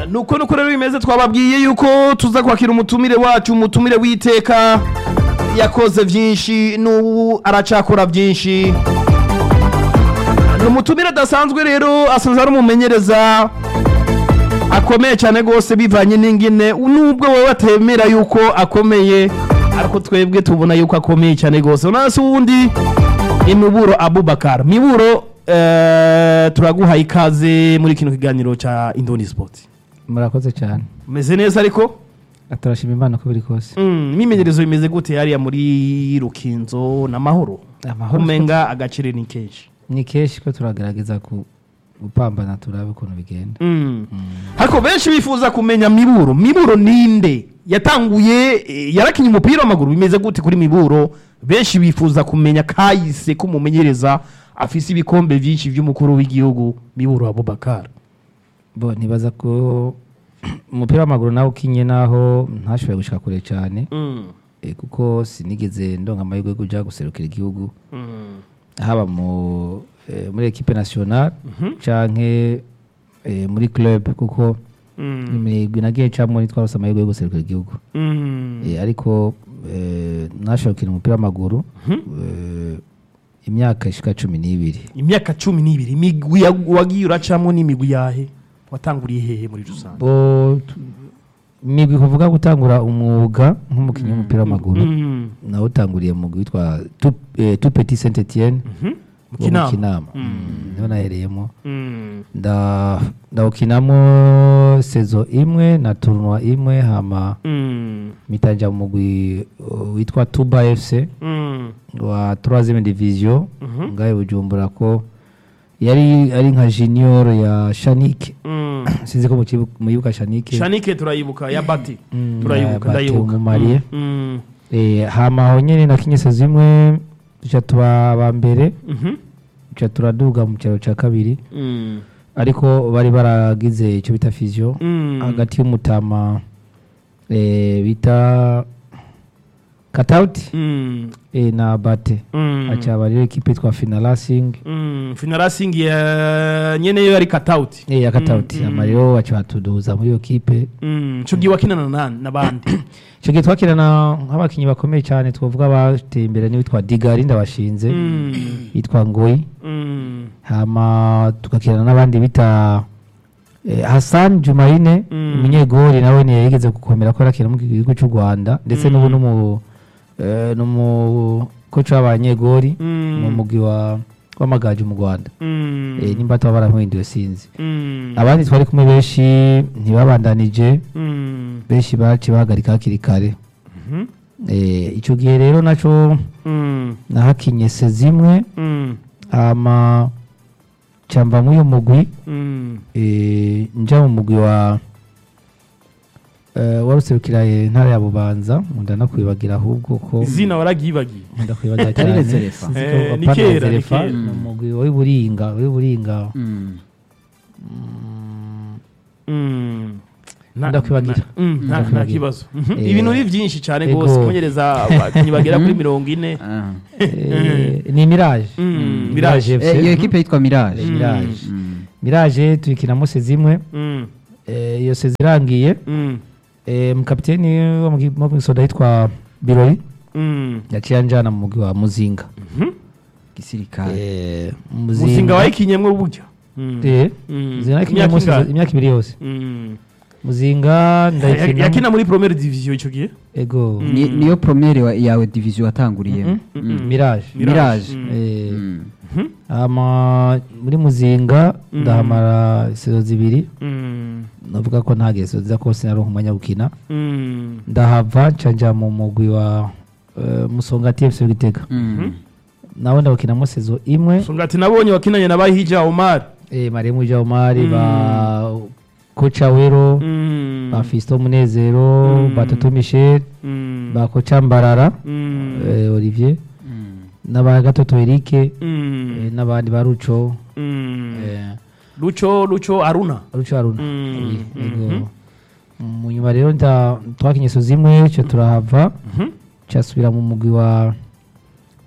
nuko nuko rero bimeze twababwiye yuko tuza kwakira umutumire wacu umutumire w'iteka yakoze byinshi n'ubu aracakora byinshi ni umutumire adasanzwe rero asanzwe ari umumenyereza akomeye cyane rwose bivanye n'ingine nubwo wowe batemera yuko akomeye ariko twebwe tubona yuko akomeye cyane rwose unasi ubundi imiburo abubakar miburo eh, turaguhaye ikaze muri kino kiganiro cya indoni sport murakoze cyane umeze neza ariko turashima imana uko biri kose Mm, imyimenyerezo bimeze gute hariya muri rukinzo n'amahoro Amahoro. umenga agaciro ni kenshi ni kenshi ko turagerageza ku- gupambana turabe ukuntu bigenda Mm. ariko benshi bifuza kumenya miburo miburo ninde yatanguye eh, yarakinye umupira w'amaguru bimeze gute kuri miburo benshi bifuza kumenya kahise k'umumenyereza afise ibikombe byinshi by'umukuru w'igihugu miburo abubakar bo ntibaza ko umupira w'amaguru nawe ukinye naho ntashoboye gushika kure cyane eh, kuko sinigeze ndonka amahirwe yo kuja guserukira igihugu haba mu eh, muri equipe nationale canke eh, muri club kuko imigwi nagiye camwo nitwarose amahirwe yo guserukira igihugu Eh, ariko eh, nashoboye gukina umupira w'amaguru eh, imyaka ishika cumi n'ibiri imyaka cumi n'ibiri imigwi ya- wagiye uracamo n'imigwi yahe watanguriye hehe muri rusange bo tu- imigwi kuvuga gutangura umwuga nk'umukinnyi w'umupira w'amaguru Mm. nawe utanguriye mu mugwi witwa Tout- eh, tout petit saint etienne Mu Kinama. kinama niho nahereyemo Mm. nda- ndawukinamo sezo imwe na tournoi imwe hama Mm. mitanja mu mugwi uh, witwa tuba fc Mm. wa 3 division ngahe bujumbura ko yari ari nka junior ya shanike Mm. sinzi ko mukibu- muyibuka shanike shanike turayibuka ya bati Mm, turayibuka ya Bati ndayibuka umumariye. Mm. Eh, hama aho nyene nakinye sezo imwe duca tuba aba mbere Mhm. duca turaduga mu cyaro cya kabiri Mm. ariko bari baragize icyo bita fizio Mm. hagati y'umutama eh, bita katauti Mm. eh, na bate Mm. acaba rero ekipe yitwa finalassing Mm. finarasingi ya nyene yo yari katauti eh, ya katauti hama rero baca batuduza muri iyo kipe Mm. ico gihe wakinana nani n'abandi icyo gihe twakirana nk'abakinnyi bakomeye cyane twavuga bateye imbere n'uwitwa digari ndabashinze Mm. yitwa ngoyi Mm. hama tugakirana n'abandi bita eh, Hassan Jumaine Mm. umunyegori nawe ni yigeze gukomera ko arakina mu gihugu cy'u Rwanda ndetse n'ubu n'umu eh, n'umu coach w'abanyegori Mm. mu mugwi wa w'amagaji mu Rwanda Mm. eh, nimba tuba baramuhinduye sinzi Mm. abandi twari kumwe benshi ntibabandanije Mm. benshi baci bahagarika hakiri kare Mhm. eh, icyo gihe rero naco Mm. nahakinye se zimwe Mm. hama camba muri uyu mugwi Mm. eh, nja mu mugwi wa eh, waruserukira eh, ntara ya bubanza nkunda no kwibagira ahubwo ko izina waragibagiye nkunda kwibagira Atari cyane Rezerefa. Sinzi Eh, ko ni apana kera, ni Rezerefa, kera. ni umugwi w'iburinga w'iburinga Mm. Mm. Nta- Ndakwibagira. nta- mm, nta- nta Ndakwibagira. kibazo Mhm. Eh, ibintu ni byinshi cyane ego. rwose kumenyereza abakinnyi bagera kuri mirongo ine Ah. Eh, ni mirage Mm, mirage Eh, FC iyo ekipe yitwa mirage mirage Mm. mirage tuyikinamo se zimwe Mm. eh, iyo se zirangiye Mm. eh, mukapiteni wo mu gi- wo mu gisoda yitwa birori Mm. yaciye anjana mu mugwi wa muzinga gisirikare Eh, muzinga wayikinyemwo burya Mm. Eh, Mm. muzinga nayikinye Imyaka munsi- ingahe? imyaka ibiri yose Mm. muzinga Ya- ndayikina yakina muri premiere division icyo gihe ego Mm. Ni- niyo promere wa- yawe division watanguriyemo Mm. mirage Mirage. Mm. Eh, Mm. hama muri muzinga Mm. ndahamara sezo zibiri Mm. navuga ko nta geso nziza kose naronka umwanya wo gukina Mm. ndahava nca nja mu mugwi wa eh, musonga tfc gitega Mm. nawe ndabukinamo sezo imwe sungati nabonye wakinanye na bahija Omar eh, maremu jaumari Mm. ba koca wero Mm. ba fisto munezero Mm. ba toto michel Mm. ba koca mbarara Mm. eh, olivier Mm. n'aba gatoto erike Mm. eh, n'abandi ba ruco Mm. eh, Lucho Lucho Aruna ruco haruna Mm. Oui, yego. mu nyuma rero nda- twakinye so zimwe cyo turahava Mhm. cyasubira mu mugwi wa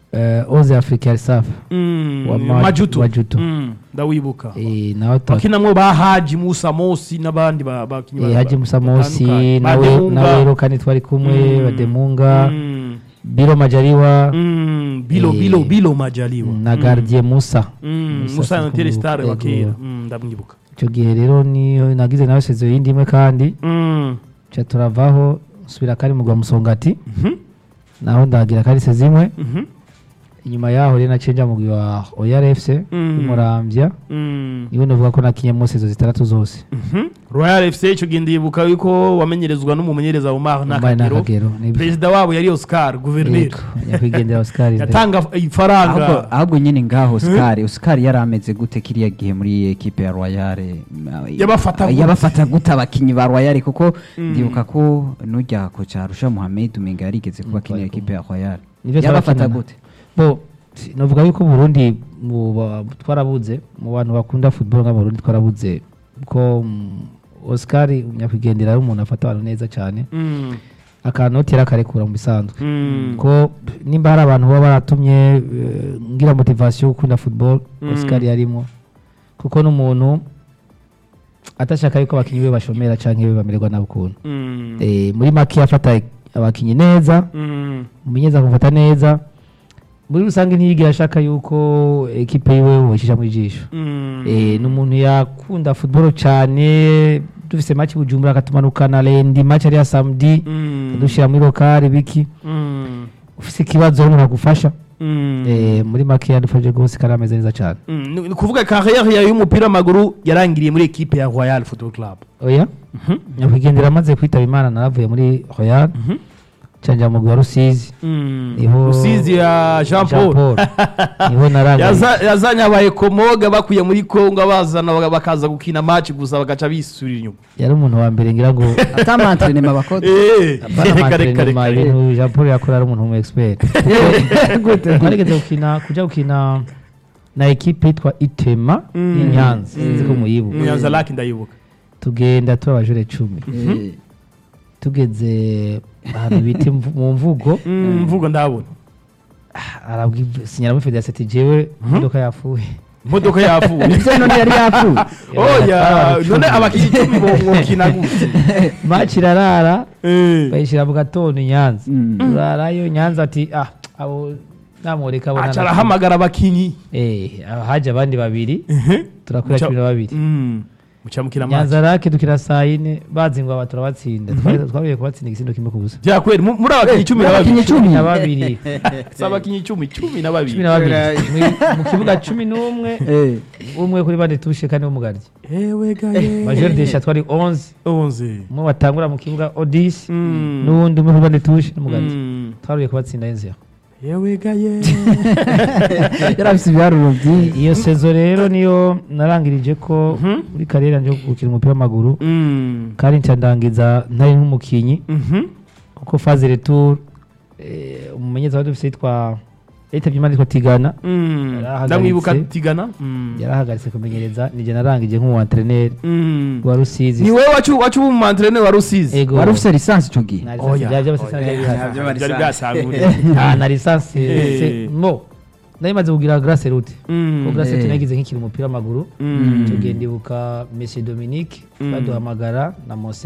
eh, oze africa safa Mm, Wa Ma- majuto Majuto. Mm, ndawibuka Eh, nawe twa- bakinamwo ba haji musa mosi n'abandi ba- bakinyi eh, ba- haji musa mosi batandukanye. nawe Bademunga. nawe rero kandi twari kumwe Mm. bademunga Mm, biro majaliwa mm, bilo Eh, bilo bilo majaliwa na gardie musa Mm, Musa musa na Seko telestar Mugo. wa kera Yego. Mm, ndamwibuka icyo gihe rero niyo nagize nawe sezo yindi imwe kandi Mm, ca turavaho nsubira kari mugwa musongati mhm, naho ndagira kari sezo imwe mhm, inyuma yaho rero nacenja mugwi wa oyar fc Mm. y'umuramvya mm, niwe navuga ko nakinyemo sezo zitandatu zose mhm. royal fc icyo gihe ndibuka yuko wamenyerezwa n'umumenyereza umar Umbaye n'akagero n'akagero nibyo. perezida wabo yari oscar guverineri Yego, nyakwigendera oscar Ndere. yatanga ahubwo ifaranga ahubwo nyine ngaho Oscar Oscar yari ameze gute kiriya gihe muri ekipe ya Royal Yabafata gute? yabafata gute abakinyi ba Royal kuko ndibuka ko nujya ko Rusha Mohamed umenga yarigeze kuba kinira ekipe ya Royal Nivyo yabafata turakinana. gute bo si- novuga yuko Burundi mu ba- twarabuze mu bantu bakunda football nka mu Burundi twarabuze ko mm, Oscar nyakwigendera ari umuntu afata abantu neza cyane Mm, akanotera akarekura mu bisanzwe mm, ko nimba hari abantu baba baratumye eh, ngira motivation yo gukunda football Mm. Oscar yarimo kuko n'umuntu atashaka yuko abakinyi be bashomera canke be bamererwa nabi ukuntu mm, Eh, muri make afata abakinyi neza mm, umumenyeza kumufata neza muri rusange ntiyigira ashaka yuko ekipe yiwe wocisha mu ijisho mm, Eh, ni umuntu yakunda football cyane dufise match bujumbura akatumanukana lendi match ari ya samedi mm, dushira muri lokale biki mm, ufise ikibazo umuntu agufasha mm. Eh, muri make yadufashije rwose kandi ameze neza cyane Mm, ni ni kuvuga kariyeri yawe y'umupira w'amaguru yarangiriye muri ekipe ya royal football club oya nyakwigendera amaze kwitaba imana naravuye muri royal canja mugwi wa rusizi Niho- rusizi ya jean paul niho narangariye Yaza- yazanye abaye komoga bakuye muri kongo abazana baga- bakaza gukina match gusa bagaca bisubira inyuma yari umuntu wa mbere ngira ngo atamantrenema bakoze Eh, Apana reka, reka, matrenema, reka. ibintu Jean Paul yakora ari umuntu w'expert twarigeze gukina kuja gukina na ekipe yitwa itema Mm. y'inyanza sinzi ko muyibuka munyanza laki ndayibuka tugenda turi abajure cumi Eh, tugeze ahantu bita imvu- mu mvugo Mm, mvugo ndabona sinyara muri federasiyo ati jewe imodoka yapfuye imodoka yapfuye ese none yari yapfuye oya none abakinnyi icumi bo- bokina gute maci irarara Eh, bayishyira mu gatondo i nyanza Mm. turarayo nyanza ati ah abo namureka abo aca nana- arahamagara abakinnyi Eh, haje abandi babiri turakora Muca- cumi na babiri Mm, muca mukina match nyanza rake dukina saa yine bazingwa aba turabatsinda Twari- twabuye kubatsinda igisindo kimwe ku busa byakweri mu- muri abakinnyi cumi na abakinnyi babiri icumi. na babiri si abakinnyi icumi cumi na babiri cumi na babiri Mu- mu kibuga cumi n'umwe Eh, umwe kuri bane tushe kandi w'umugaryi ewe gaye major desha twari 11 onze umwe batangura mu kibuga odisi Mm. n'uwundi umwe kuri bane tushe n'umugaryi Mm. twaruye kubatsinda y'inzira ewe gaye yari afise ibiharuro byinshi iyo sezo rero niyo narangirije ko Mhm. muri kariyeri yanjye yo gukina umupira w'amaguru Mm. kandi nca ndangiza ntari nk'umukinyi Mhm. kuko faze retour eh, umumenyereza wari dufise yitwa yitabye imana yitwa tigana Mm. Yarahagaritse. ndamwibuka tigana Mm. yarahagaritse kumenyereza nije narangije nk'umu antreneri Mm. wa rusizi ni wowe wacu wacu w'umumantreneri wa rusizi ego wari ufise lisansi icyo gihe na Oya. lisansi bya by'abasesana Oya. byari bihari byari byasanguriye Ah, na lisansi Eh. se- mo nari maze kugira grace route Mm. ko grace route Eh. nagize nk'ikiri umupira w'amaguru Mm. tugenda ibuka monsieur dominique Mm. baduhamagara na mose